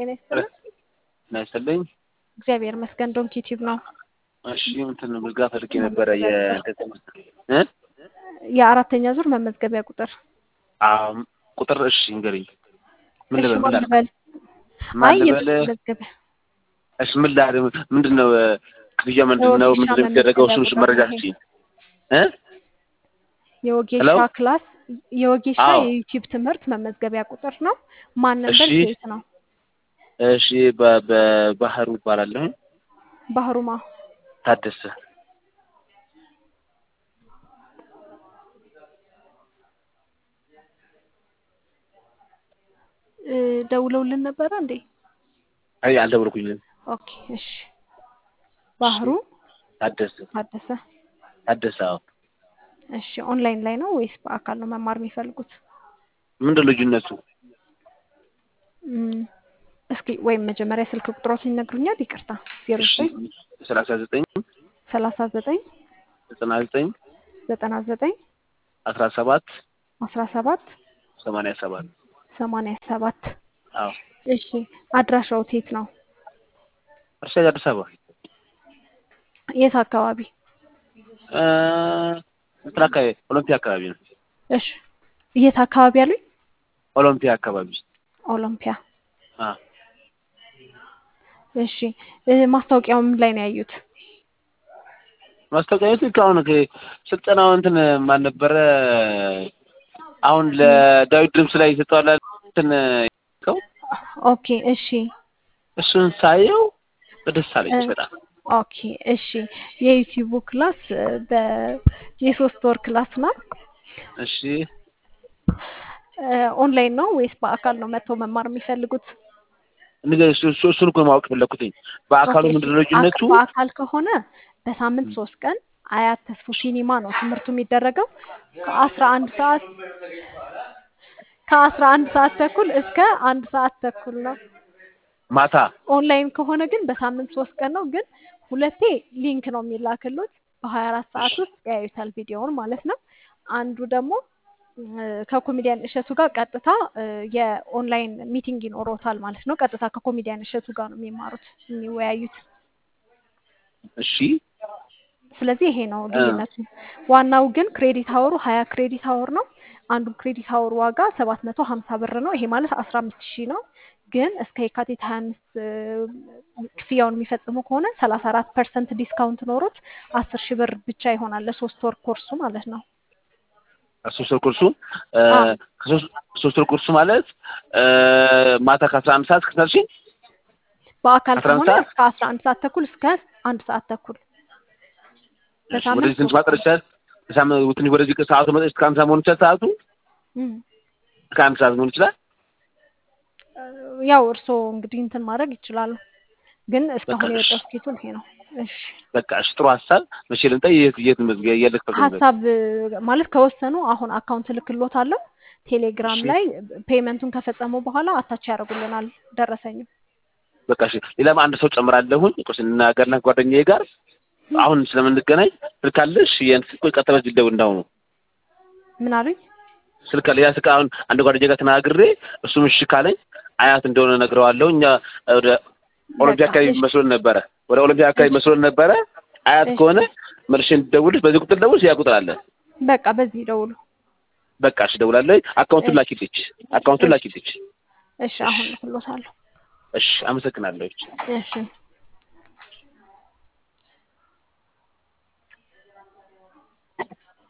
ጤና ይስጥልን። ጤና ይስጥልኝ። እግዚአብሔር ይመስገን። ዶንኪ ቲዩብ ነው። እሺ እንትን ምዝጋ ፈልጌ ነበረ የ የአራተኛ ዙር መመዝገቢያ ቁጥር አም ቁጥር እሺ እንገሪኝ። ምን እሺ፣ ልበል ማን ምን ልበል? ማን አይ ልበል? መመዝገቢያ እሺ ምን ላድርግ? ምንድን ነው ክፍያ ምንድን ነው? የወጌሻ ምንድን ነው የሚደረገው? እሱን መመዝገቢያ መረጃ ቁጥር ስጪኝ እ የወጌሻ ሄሎ? ክላስ የወጌሻ አዎ። የዩቲዩብ ትምህርት መመዝገቢያ ቁጥር ነው። ማን ነበር? እሺ። ሴት ነው። እሺ በ- በባህሩ እባላለሁ ባህሩማ ታደሰ እ፣ ደውለውልን ነበረ እንዴ? አይ አልደወልኩኝም። ኦኬ እሺ። ባህሩ ታደሰ ታደሰ። ታደሰ አዎ። እሺ ኦንላይን ላይ ነው ወይስ በአካል ነው መማር የሚፈልጉት? ምንድን ልዩነቱ? እም፣ እስኪ ወይም መጀመሪያ ስልክ ቁጥሮትን ይነግሩኛል? ይቅርታ ዜሮ እሺ ዘጠኝ ሰላሳ ዘጠኝ ሰላሳ ዘጠኝ ዘጠና ዘጠኝ ዘጠና ዘጠኝ አስራ ሰባት አስራ ሰባት ሰማንያ ሰባት ሰማንያ ሰባት አዎ። እሺ አድራሻው የት ነው? እርሻ አዲስ አበባ የት አካባቢ? እ፣ እንትን አካባቢ ኦሎምፒያ አካባቢ ነው። እሺ የት አካባቢ አሉኝ? ኦሎምፒያ አካባቢ ኦሎምፒያ። አ እሺ እ፣ ማስታወቂያው ምን ላይ ነው ያዩት? ማስታወቂያ ቤት አሁን ከ- ስልጠናው እንትን ማን ነበረ? አሁን ለዳዊት ድምፅ ላይ ይሰጠዋል እንትን ሰው ኦኬ እሺ እሱን ሳየው ደስ አለኝ እ፣ በጣም። ኦኬ እሺ የዩቲዩቡ ክላስ እ፣ በ የሶስት ወር ክላስ ነው። እሺ እ፣ ኦንላይን ነው ወይስ በአካል ነው መጥተው መማር የሚፈልጉት? ንገ- እሱ- እሱ- እሱን እኮ ማወቅ ፈለኩትኝ። በአካሉ ኦኬ፣ ምንድን ነው እሺ። ልዩነቱ? አካ- በአካል ከሆነ በሳምንት ሶስት ቀን አያት ተስፎ ሲኒማ ነው ትምህርቱ የሚደረገው ከአስራ አንድ ሰዓት ከአስራ አንድ ሰዓት ተኩል እስከ አንድ ሰዓት ተኩል ነው። ማታ ኦንላይን ከሆነ ግን በሳምንት ሶስት ቀን ነው። ግን ሁለቴ ሊንክ ነው የሚላክሉት በሀያ አራት ሰዓት ውስጥ ያዩታል ቪዲዮውን ማለት ነው። አንዱ ደግሞ እ፣ ከኮሜዲያን እሸቱ ጋር ቀጥታ እ፣ የኦንላይን ሚቲንግ ይኖሮታል ማለት ነው። ቀጥታ ከኮሜዲያን እሸቱ ጋር ነው የሚማሩት የሚወያዩት። እሺ ስለዚህ ይሄ ነው ልዩነቱ። ዋናው ግን ክሬዲት አወሩ ሀያ ክሬዲት አወር ነው። አንዱ ክሬዲት አወር ዋጋ ሰባት መቶ ሀምሳ ብር ነው። ይሄ ማለት አስራ አምስት ሺህ ነው። ግን እስከ የካቲት ሀያ አምስት ክፍያውን የሚፈጽሙ ከሆነ ሰላሳ አራት ፐርሰንት ዲስካውንት ኖሮት አስር ሺህ ብር ብቻ ይሆናል ለሶስት ወር ኮርሱ ማለት ነው። ሶስት ወር ኮርሱ እ፣ አዎ። ከሶስት ሶስት ወር ኮርሱ ማለት እ፣ ማታ ከአስራ አንድ ሰዓት እስከ ሺ በአካል አስራ አንድ ከሆነ ሰዓት? እስከ አስራ አንድ ሰዓት ተኩል እስከ አንድ ሰዓት ተኩል በሳምንት ወደዚህ ትንሽ ሶስት ማጠር ይችላል። በሳምንት ትንሽ ወደዚህ ሰዓቱ መጠች እስከ አንድ ሰዓት መሆን ይችላል። ሰዓቱ እም። እስከ አንድ ሰዓት መሆን ይችላል። ያው እርስዎ እንግዲህ እንትን ማድረግ ይችላሉ። ግን እስካሁን በቃ እሺ። የወጣው ስኬቱን ይሄ ነው። እሺ በቃ እሺ፣ ጥሩ ሀሳብ። መቼ ልምጣ? የት የት መዝጊያ የልክ ሀሳብ ማለት ከወሰኑ አሁን አካውንት እልክልዎታለሁ። ቴሌግራም እሺ። ላይ ፔመንቱን ከፈጸሙ በኋላ አታች ያደርጉልናል ደረሰኝ። በቃ እሺ። ሌላም አንድ ሰው ጨምራለሁኝ። ቆይ ስንናገርና ጓደኛዬ ጋር አሁን ስለምንገናኝ ስልክ አለሽ? ያን ስልክ ቆይ ቀጥታ በዚህ ደውል እንዳሁኑ ምን አሉኝ? ስልክ አለ። ያ ስልክ አሁን አንድ ጓደኛዬ ጋር ተናግሬ እሱም እሺ ካለኝ አያት እንደሆነ ነግረዋለሁ። እኛ ወደ ኦሎምፒያ በቃ አካባቢ እሺ። መስሎን ነበረ። ወደ ኦሎምፒያ አካባቢ እሺ። መስሎን ነበረ። አያት እሺ። ከሆነ መልሼ እንድደውልሽ በዚህ ቁጥር ደውልሽ፣ ያ ቁጥር አለ። በቃ በዚህ ደውሉ። በቃ እሺ፣ ደውላለሁ። አካውንቱን እሺ። ላኪልኝ። አካውንቱን እሺ። ላኪልኝ። እሺ አሁን እልክልዎታለሁ። እሺ፣ አመሰግናለሁ። እሺ